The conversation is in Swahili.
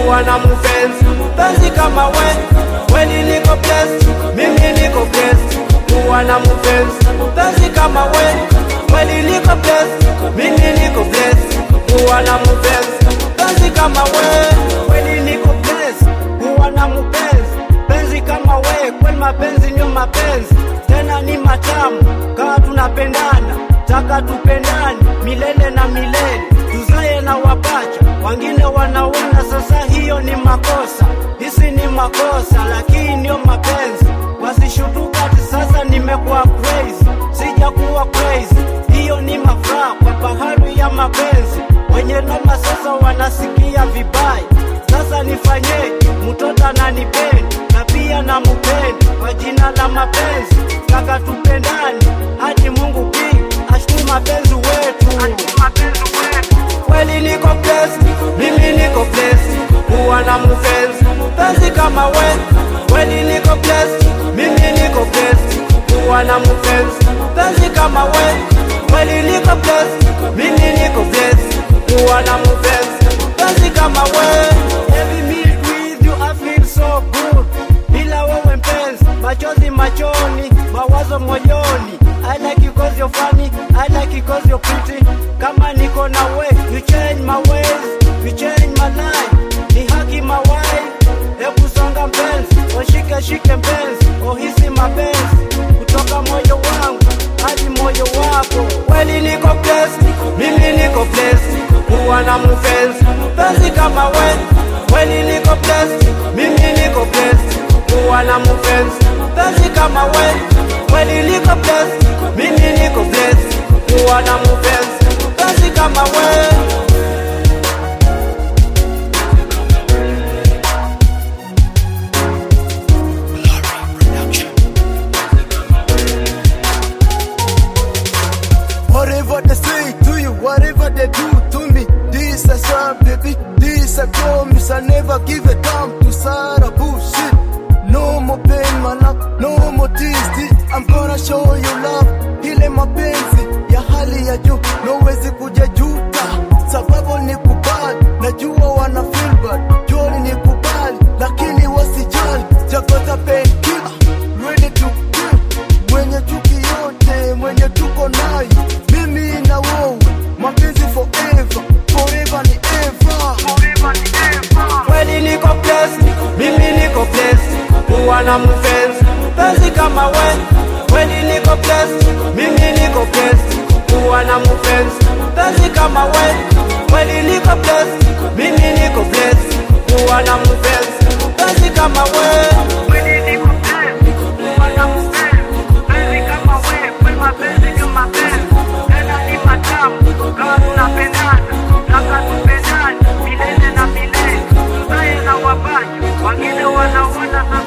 kuwa na mpenzi mpenzi kama we kweli niko blessed mimi niko blessed kuwa na mpenzi mpenzi kama we kweli niko blessed mimi niko blessed kuwa na mpenzi mpenzi kama we kweli niko blessed kuwa na mpenzi penzi kama we kweli mapenzi ndio mapenzi tena ni matamu kama tunapendana taka tupendane milele na milele tuzae na wapacha wengine wanaona sasa hiyo ni makosa hisi ni makosa lakini ndio mapenzi wasishutuka ati sasa nimekuwa crazy sijakuwa crazy hiyo ni mafuraha kwa bahari ya mapenzi wenye noma sasa wanasikia vibaya sasa nifanyeje mtoto ananipenda na pia na mupenda kwa jina la mapenzi kaka tupendani hadi mungu pia ashukuru mapenzi wetu kweli niko blessed mimi niko blessed kuwa na mpenzi mpenzi kama we kweli niko blessed mimi niko blessed kuwa na mpenzi mpenzi kama we kweli niko blessed mimi niko blessed kuwa na mpenzi mpenzi kama we Every meet with you I feel so good bila wewe mpenzi machozi machoni mawazo moyoni I like you cause you're funny I like you cause you're pretty kama niko na we you change my ways you change my life ni haki mawai hebu songa mpenzi oshike shike mpenzi ohisi mapenzi kutoka moyo wangu hadi moyo wako kweli niko blessed mimi niko blessed kuwa na mpenzi mpenzi kama we kweli niko blessed mimi niko blessed kuwa na mpenzi mpenzi kama we kweli niko blessed mimi niko blessed kuwa na mpenzi mpenzi kama we Whatever they say to you, whatever they do to me, this a song, baby, this a promise. I never give a damn to Sarah bullshit. No more pain, my love, no more tears. This, I'm gonna show you love. Ile mapenzi ya hali ya juu, nowezi kuja juta, sababu ni kubali. Najua wana feel bad, joli ni kubali, lakini wasijali. Jakota pain killer, ready to kill. Mwenye chuki yote, mwenye tuko nayo, mimi na wewe, mapenzi forever, forever ni ever. kweli niko blessed mimi niko blessed kuwa na mpenzi mpenzi kama we kweli niko blessed mimi niko blessed kuwa na mpenzi mpenzi kama we kweli niko blessed mimi niko blessed kuwa na mpenzi mpenzi kama we Wengine wanaona